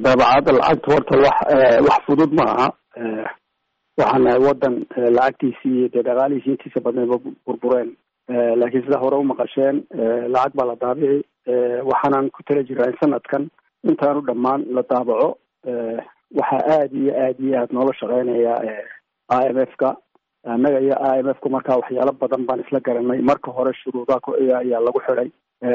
daabacadda lacagta horta wax wax fudud ma aha waxaan nahay wadan lacagtiisii iyo dee dhaqaalihiisi intiisa badnayba burbureen laakiin sida hore umaqasheen lacag baa la daabici waxaanan ku tala jiraa in sanadkan intaanu dhammaan la daabaco waxaa aada iyo aada iyo aada noola shaqeynaya i m f ka annaga iyo i m f ku markaa waxyaalo badan baan isla garanay marka hore shuruudaha ayaa lagu xiday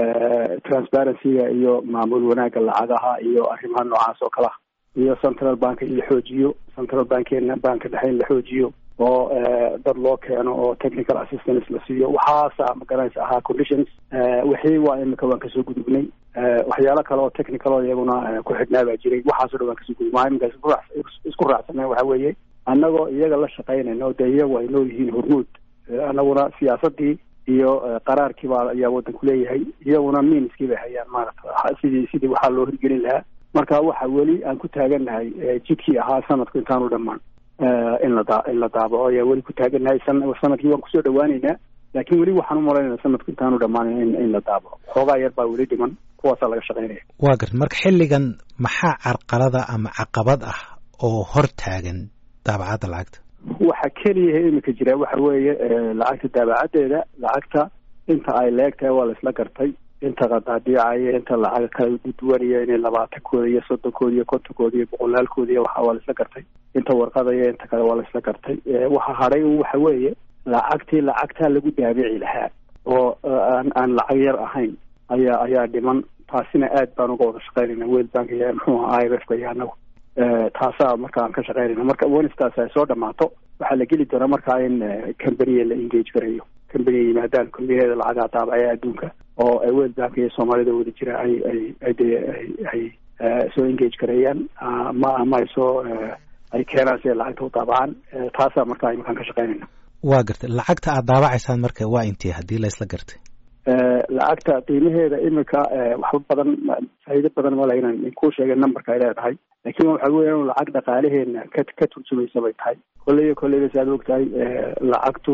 transparencyga iyo maamul wanaagga lacagaha iyo arrimaha noocaas oo kale ah iyo central bank in la xoojiyo central bankeena banka dhexe in la xoojiyo oo dad loo keeno oo technical assistance la siiyo waxaasa magaranaysa ahaa conditions wixii waa imika waan kasoo gudubnay waxyaalo kale oo technical oo iyaguna ku xidhnaa baa jiray waxaasoo dhan waan kasoo gudubnay maa imika isku raacsanay waxa weeye annagoo iyaga la shaqaynayno dee iyagu ay noo yihiin hormuud annaguna siyaasadii iyo qaraarkii baa ayaa waddanku leeyahay iyaguna miiniskii bay hayaan maarata sidii sidii waxaa loo hirgelin lahaa marka waxa weli aan ku taagannahay jidkii ahaa sanadku intaanu dhammaan in la daa in la daabaco ayaa weli ku taagannahay sanadkii waan kusoo dhawaaneynaa laakiin weli waxaan umalaynayna sanadku intaanu dhammaan in in la daabaco xoogaa yar baa weli dhiman kuwaasaa laga shaqaynaya waa garta marka xilligan maxaa carqalada ama caqabad ah oo hor taagan daabacadda lacagta waxa keliyaha imika jira waxa weeye lacagta daabacaddeeda lacagta inta ay leegtahay waa la isla gartay inta qadaadiicaya inta lacag kala duwanaya inay labaatankooda iyo soddonkooda iyo kontonkooda iyo boqolaalkooda iyo waxa waa la isla gartay inta warqadaya inta kale waa la isla gartay waxa hadhay waxa weeye lacagtii lacagtaa lagu daabici lahaa oo aan aan lacag yar ahayn ayaa ayaa dhiman taasina aad baan uga wada shaqaynayna world bank iyo muxuu aha i m f ka iyo annagu taasaa marka aan ka shaqaynayna marka wenistaas ay soo dhamaato waxaa la geli doonaa markaa in combaniya la engage garayo combaniya yimaadaan combaniyada lacagaa daabacaya adduunka oo world bank iyo soomaalida wada jira ay ay ay de ay soo engage gareeyaan ma ama ay soo ay keenaan si ay lacagta u daabacaan taasaa markaa imakaan ka shaqaynayna waa gartay lacagta aad daabacaysaan marka waa intee haddii la isla gartay lacagta qiimaheeda imika waxba badan faa'iido badan male inaan kuu sheegay numberka ay leedahay laakiin waxa weya inu lacag dhaqaalaheena ka ka turjumaysa bay tahay kolleyba kolleyba si aad og tahay lacagtu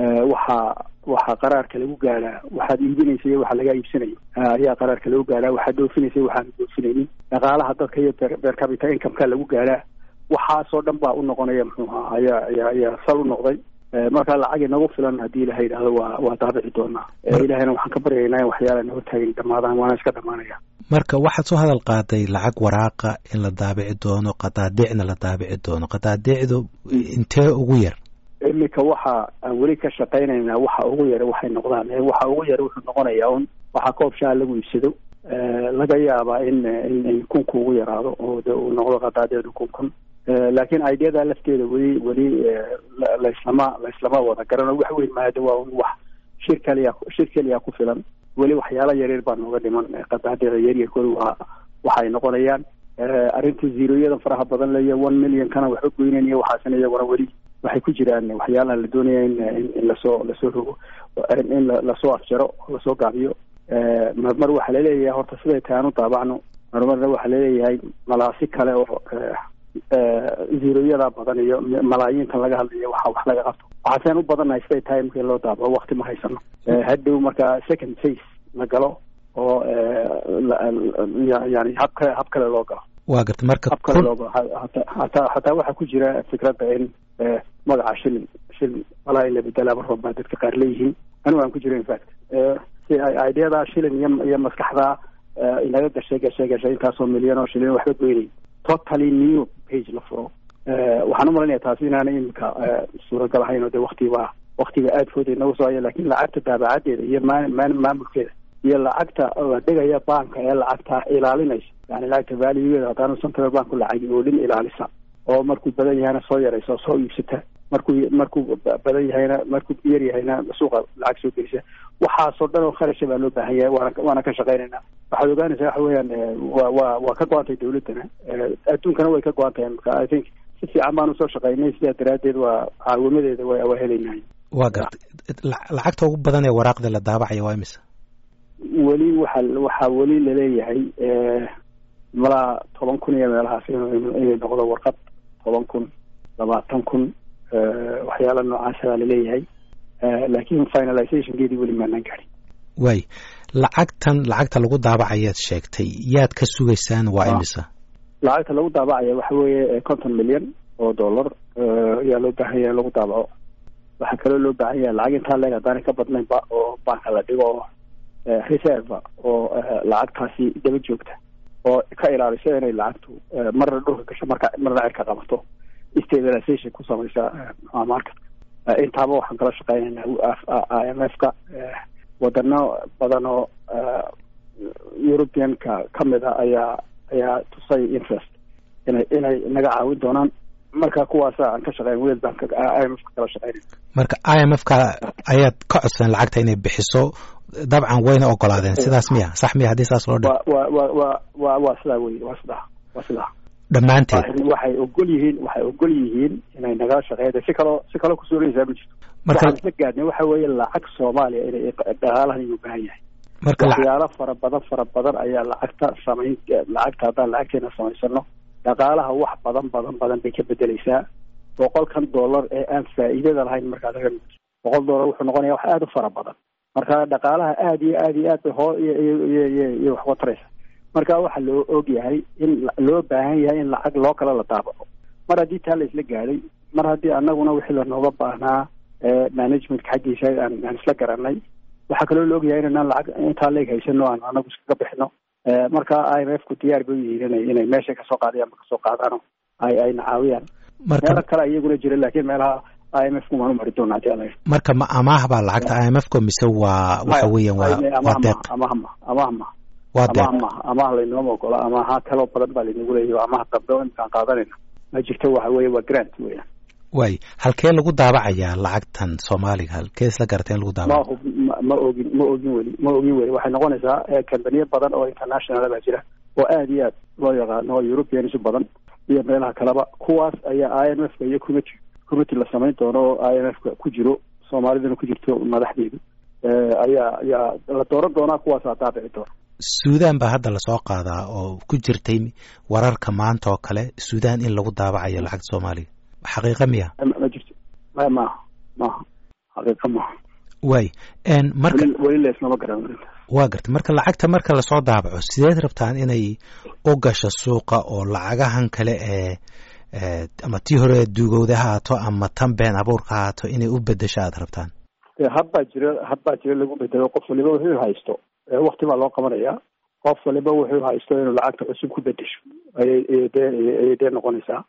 waxaa waxaa qaraarka lagu gaadhaa waxaad iibinaysa iyo waxa lagaa iibsanayo ayaa qaraarka lagu gaadhaa waxaad dhoofinaysa iyo waxaan dhoofinaynin dhaqaalaha dadka iyo beer capita incomeka lagu gaadhaa waxaasoo dhan baa u noqonaya muxuu ahaa ayaa ayaa ayaa sal u noqday marka lacag inagu filan haddii ilaha yidhahdo waa waa daabici doonaa ilahayna waxaan ka baryaynaa in waxyaala naga taagin dhamaadaan waana iska dhamaanaya marka waxaad soo hadal qaaday lacag waraaqa in la daabici doono qadaadiicna la daabici doono qadaadiicdu intee ugu yar imika waxa aan weli ka shaqaynaynaa waxa ugu yara waxay noqdaan waxa ugu yara wuxuu noqonayaa un waxaa koob shaa lagu iibsado laga yaabaa in in kunka ugu yaraado oo de uu noqdo qadaadiicdu kun kun laakiin ideada lafteeda weli weli laislama laislama wada garano wax weyn maada waa un wax shir kaliya shir keliya ku filan weli waxyaala yaryar baa nooga dhiman qadaadiica yaryarkooda waa waxay noqonayaan arrinta zeroyada faraha badan leyo one million kana waxba goynayn iyo waxaasina iyaguna weli waxay ku jiraan waxyaalaha la doonaya in in lasoo lasoo rogo in lasoo afjaro oo lasoo gaabiyo marmar waxaa laleeyahay horta siday tahay aan u daabacno marmarna waxaa laleeyahay malaasi kale oo zeroyada badan iyo malaayiintan laga hadlayo waxa wax laga qabto waxaaseen u badannahay siday tahay markii loo daabaco wakti ma haysano hadhow marka second face la galo oo yani hab kale hab kale loo galo waa garta marka hab kale loo galo hataa hataa waxaa ku jira fikradda in magaca shilin shilin walaa in la bedelaa mar baa dadka qaar leeyihiin anigu aan ku jiro infact si ay ideada shilin iyo iyo maskaxda inaga gashay gashay gashay intaasoo milyan oo shilin waxba goynay totally new page la furo waxaan u malanaya taasi inaana imika suuragal ahayn oo de waktiba waktiga aada fooda inagu soo haya lakin lacagta daabacadeeda iyo ma ma maamulkeeda iyo lacagta la dhigaya banka ee lacagta ilaalinaysa yani lacagta valuegeeda haddaanu central banku lacagi oo dhin ilaalisa oo markuu badan yahayna soo yaraysa soo iibsata markuu markuu badan yahayna markuu yar yahayna suuqa lacag soo gelisa waxaasoo dhan oo kharasha baa loo baahan yahay waana waana ka shaqaynayna waxaad ogaanaysaa waxa weeyaan wa wa waa ka go-antay dawladdana adduunkana way ka go-an tahay marka i think si fiican baan usoo shaqaynay sidaa daraaddeed waa caawimadeeda wa waa helaynay waa garta lacagta ugu badan ee waraaqda la daabacaya waa imisa weli waxa waxaa weli laleeyahay malaa toban kun iyo meelahaas inay noqdo warqad toban kun labaatan kun waxyaala noocaasa baa laleeyahay laakiin finalizationkeedii weli maanaan gaadhin waay lacagtan lacagta lagu daabacayaad sheegtay yaad ka sugaysaan waa imisa lacagta lagu daabacaya waxa weeye conton milyan oo dollar ayaa loo baahan yahay in lagu daabaco waxaa kaloo loo baahan yahay lacag intaa leeg haddaanay ka badnaynba oo banka la dhigo oo reserve oo lacagtaasi daba joogta oo ka ilaaliso inay lacagtu marna dhulka gasho marka marna cirka qabato stabilization ku samaysa marketka intaaba waxaan kala shaqeynaynaa i m f ka wadano badan oo european-ka kamid a ayaa ayaa tusay interest inay inay naga caawin doonaan marka kuwaasa aan ka shaqeyn world bank i m f ka kala shaqeynay marka i m f ka ayaad ka codsan lacagta inay bixiso dabcan wayna ogolaadeen sidaas miya sax miya haddii saas loo dhi wa wa wa wa waa sidaa wey waa sidaa waa sidaa dhammaanteed waxay ogol yihiin waxay ogol yihiin inay nagala shaqeeyda si kaloo si kaloo kusuulaysaa ma jirto marka waxaan isla gaadnay waxa weeye lacag soomaaliya inay dhaqaalahan inuu baahan yahay marka waxyaalo fara badan fara badan ayaa lacagta samayn lacagta haddaan lacagteena samaysano dhaqaalaha wax badan badan badan bay ka bedeleysaa boqolkan dollar ee aan faa'iidada lahayn markaad aga boqol dollar wuxuu noqonaya wax aada u fara badan marka dhaqaalaha aada iyo aada iyo aad bay hoo iyo iyo iyo iyo wax wataraysa marka waxaa loo og yahay in loo baahan yahay in lacag loo kale la daabaco mar haddii taa la isla gaadhay mar haddii anaguna wixii lanooga baahnaa managementka xaggiisa aan aan isla garanay waxaa kaloo la ogyahay inanaan lacag intaa leeg haysano aan anagu iskaga bixino marka i m f ku diyaar bay u yihiin ina inay meesha kasoo qaadayaan ma kasoo qaadaano ay ayna caawiyaan meelo kale iyaguna jira laakiin meelaha i m f kumaanu mari doona hadii ala marka ma amaah baa lacagta i m f ko mise waa waxa weeyaan waa waa deeq amahma amahma waa deeq amaah amaah laynooma ogola amaaha kaloo badan baa laynagu leeyahy amaah dambe o imkaan qaadanayna ma jirto waxa weeye waa grant weeyaan waay halkee lagu daabacayaa lacagtan soomaaliga halkee isla garata in lagu daabaco ma ma ogin ma ogin weli ma ogin weli waxay noqonaysaa kambaniyo badan oo international baa jira oo aada iyo aad loo yaqaano oo europeans badan iyo meelaha kaleba kuwaas ayaa i m f ka iyo committee committee la samayn doono oo i m f ka ku jiro soomaaliduna ku jirto madaxdeedu ayaa ayaa la dooran doonaa kuwaasaa daabici doona suudan baa hadda lasoo qaadaa oo ku jirtay wararka maanta oo kale suudan in lagu daabacayo lacagta soomaaliga xaqiiqa miya ma jirto ma maaha maaha xaqiiqa maaha waay marka weli leesnama garan waa gartay marka lacagta marka lasoo daabaco sideed rabtaan inay u gasho suuqa oo lacagahan kale ee ama tii hore duugowda ha haato ama tan been abuurka ha haato inay u bedesho aada rabtaan habbaa jira habbaa jira lagu bedelo qof waliba wuxuu haysto wakti baa loo qabanaya qof waliba wuxuu haysto inuu lacagta cusub ku bedesho ayay dee ayay dee noqonaysaa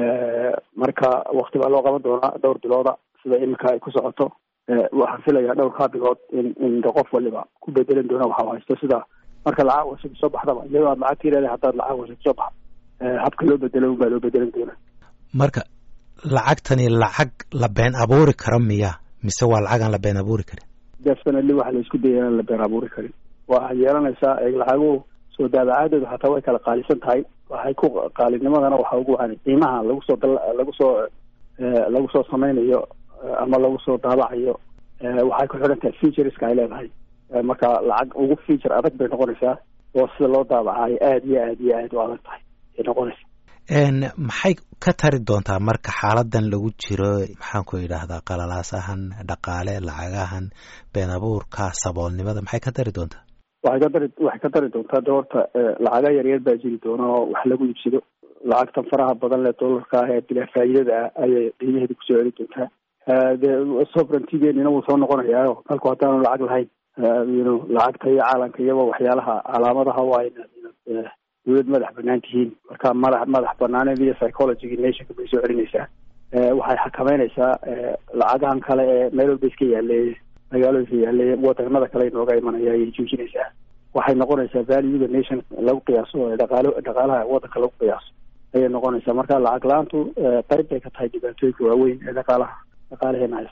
marka wakti baa loo qaban doonaa dhowr bilooda sida iminka ay ku socoto waxaan filayaa dhowrkaa bilood in in qof waliba ku bedelan doona waxa haysto sida marka lacag cusub soo baxdaba iyadoo aad lacag tiirada haddaad lacag cusub soo baxdo habka loo bedelo unbaa loo bedelan doonaa marka lacagtani lacag la been abuuri karo miya mise waa lacag aan la been abuuri karin definitely waxa la isku dayay inaan la been abuuri karin waxaa yeelanaysaa lacaguhu soo daabacaadooda hataa way kala qaalisan tahay waxay ku qaalinimadana waxa ugu wacan qiimaha lagu soo lagu soo lagu soo sameynayo ama lagu soo daabacayo waxay ku xidhan tahay featureska ay leedahay marka lacag ugu feature adag bay noqonaysaa oo sida loo daabacayo aada iyo aad iyo aad u adag tahay ay noqonaysa maxay ka tari doontaa marka xaaladan lagu jiro maxaan ku yidhaahdaa qalalaasahan dhaqaale lacagahan been abuurka saboolnimada maxay ka tari doontaa waxay ka dari waxay ka dari doontaa de horta lacaga yaryar baa jiri doona oo wax lagu iibsado lacagtan faraha badan le dollarka ah ee bilaa faa'iidada ah ayay qiimaheeda kusoo celi doontaa de sovereigntigeenina wuu soo noqonayaa dalku haddaanu lacag lahayn yno lacagta iyo caalamka iyaba waxyaalaha calaamadaha waa inaad dawlad madax banaan tihiin marka madax madax banaaneed iyo psychologyga nationka bay soo celinaysaa waxay xakameynaysaa lacagahan kale ee meel walba iska yaaleeye magaalooyinka yaaleeye wadanada kale inooga imanaya ayay joojinaysaa waxay noqonaysaa valuega nation lagu qiyaaso ee dhaqaalo dhaqaalaha wadanka lagu qiyaaso ayay noqonaysaa marka lacag la-aantu qayb bay ka tahay dhibaatooyinka waaweyn ee dhaqaalaha dhaqaalaheena haysta